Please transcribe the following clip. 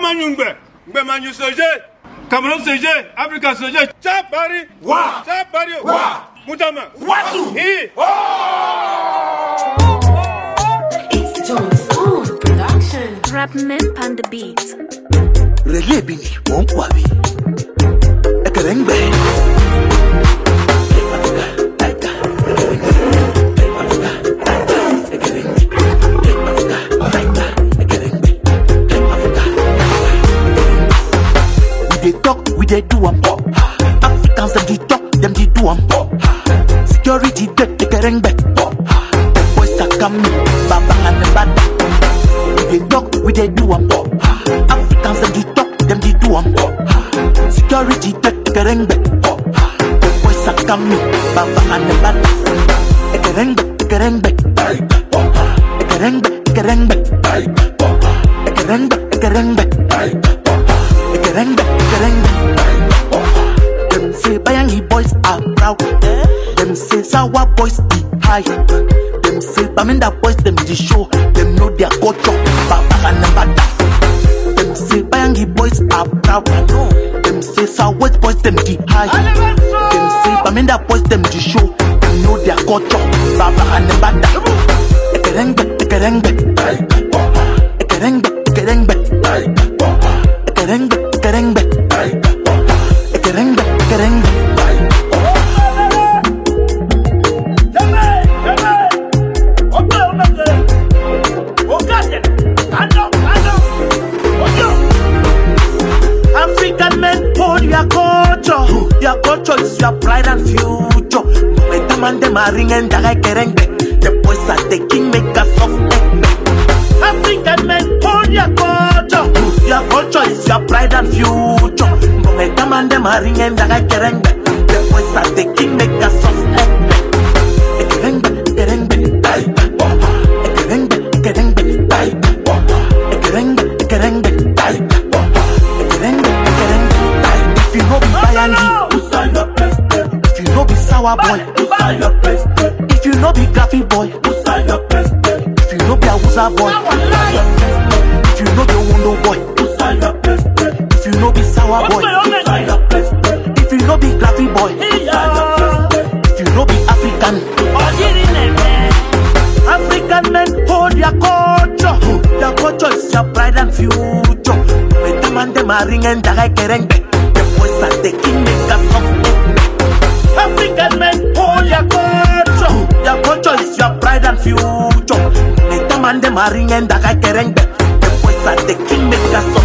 manyu ngbe ngbe manyu seje cameroun seje africa seje tsa bari Wa. tsa bari Wa. mutama Watu. hi It's Jones on production. Rap Mimp on the beat. Reggae bini, won't wabi. Ekerengbe. We dey talk, we dey do am. Africans dem dey talk, dem dey do am. Security dey ekerengbe. The boys are coming, baba and the bada. We dey talk, we dey do am. Africans dem dey talk, dem dey do am. Security take ekerengbe. The boys are coming, baba and the bada. Ekerengbe, ekerengbe. Ekerengbe, ekerengbe. Ekerengbe, ekerengbe. Ekerengbe, ekerengbe. Them say Bayangi boys are proud. Them say Sawa boys be high. Them say Baminda boys them the show. Them know their culture. Baba and Bada. Them say Bayangi boys are proud. Them say Sawa boys them the high. Them say Baminda boys them the show. Them know their culture. Baba and Bada. Ekerengbe, ekerengbe. Ekerengbe, ekerengbe. Ekerengbe, ekerengbe. Ekerengbe, ekerengbe. African men hold your culture. Your culture is your pride and future. When the man them are ringing the guy kerengbe. The boys are taking make us of egg. African men hold your culture. Your culture is your pride and future. When the man them are ringing the guy kerengbe. The boys are taking make us of egg. Ekerengbe, ekerengbe. Ekerengbe, ekerengbe. Ekerengbe, ekerengbe. Ekerengbe, ekerengbe. If you know be Bayangi, if you know be Sour boy, if you know be Gaffy boy, if you know be Awusa boy, if you know be Wondo boy, if you know be Sour boy, if you know be Gaffy boy, if you know be African. African men hold your culture. Your culture is your pride and future. When the man them are ringing the guy kerengbe, the boys are taking make us of African men hold your culture. Your culture is your pride and future. When the man them are ringing the guy kerengbe, the boys are taking make us of